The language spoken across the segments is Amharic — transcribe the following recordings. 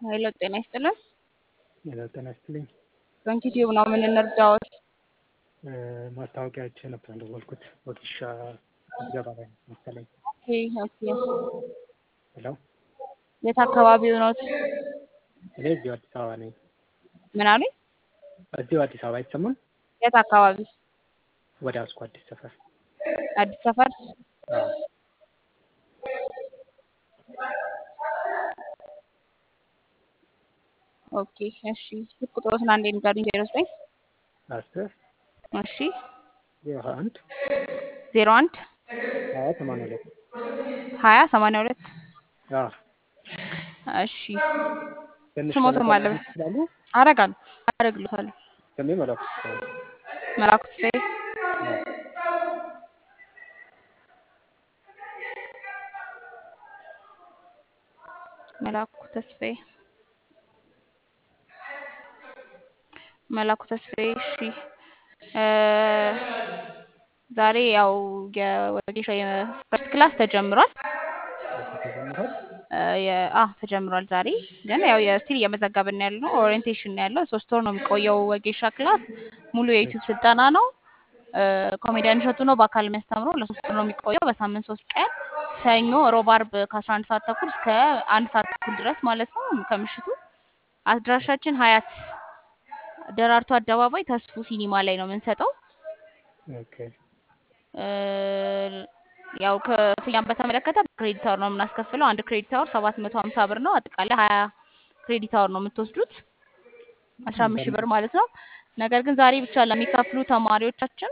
ሄሎ ጤና ይስጥልን። ሄሎ ጤና ይስጥልኝ። ባንክ ዩቲዩብ ነው የምንረዳዎት? ማስታወቂያ አይቼ ነበር የደወልኩት ወጌሻ ምዝገባ ላይ መሰለኝ። ኦኬ ኦኬ። ሄሎ የት አካባቢው ኖት? እኔ እዚሁ አዲስ አበባ ነኝ። ምን አሉኝ? እዚሁ አዲስ አበባ አይሰማም? የት አካባቢ? ወደ አስኮ አዲስ ሰፈር። አዲስ ሰፈር። አዎ ኦኬ እሺ። ስልክ ቁጥሮትን አንዴ ንገሩኝ። ዜሮ ዘጠኝ አስር እሺ ዜሮ አንድ ዜሮ አንድ ሀያ ሰማንያ ሁለት ሀያ ሰማንያ ሁለት አዎ እሺ። ትንሽ ስሞትም ገለጻ አለ ማድረግ ይችላሉ? አረጋለሁ አረግልታለሁ። ስሜ መላኩ ተስፋዬ ነው። መላኩ ተስፋዬ አዎ መላኩ ተስፋዬ መላኩ ተስፋዬ እሺ እ ዛሬ ያው የወጌሻ የፈርስት ክላስ ተጀምሯል። ኦኬ ተጀምሯል? እ የ- አ ተጀምሯል ዛሬ ግን ያው የስቲል እየመዘገብን ያለ ነው። ኦሪየንቴሽን ነው ያለው። ሶስት ወር ነው የሚቆየው ወጌሻ ክላስ። ሙሉ የዩቲዩብ ስልጠና ነው። እ ኮሜዲያን እሸቱ ነው በአካል የሚያስተምረው። ለሶስት ወር ነው የሚቆየው በሳምንት ሶስት ቀን ሰኞ፣ ሮብ፣ አርብ ከአስራ አንድ ሰዓት ተኩል እስከ አንድ ሰዓት ተኩል ድረስ ማለት ነው ከምሽቱ። አድራሻችን ሀያት ደራርቱ አደባባይ ተስፉ ሲኒማ ላይ ነው የምንሰጠው። ኦኬ እ ያው ክፍያን በተመለከተ ክሬዲት አወር ነው የምናስከፍለው። አንድ ክሬዲት አወር ሰባት መቶ ሀምሳ ብር ነው። አጠቃላይ ሀያ ክሬዲት አወር ነው የምትወስዱት አስራ አምስት ሺህ ብር ማለት ነው። ነገር ግን ዛሬ ብቻ ለሚከፍሉ ተማሪዎቻችን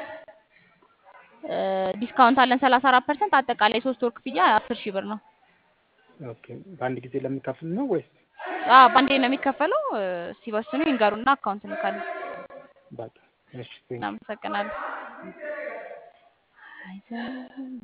እ ዲስካውንት አለን ሰላሳ አራት ፐርሰንት። አጠቃላይ ሶስት ወር ክፍያ አስር ሺህ ብር ነው። ኦኬ በአንድ ጊዜ ለሚከፍል ነው ወይስ? አዎ ባንዴ ነው የሚከፈለው። እ ሲወስኑ ይንገሩና አካውንት እንልካለን። በቃ እሺ ቴንክ እናመሰግናለን።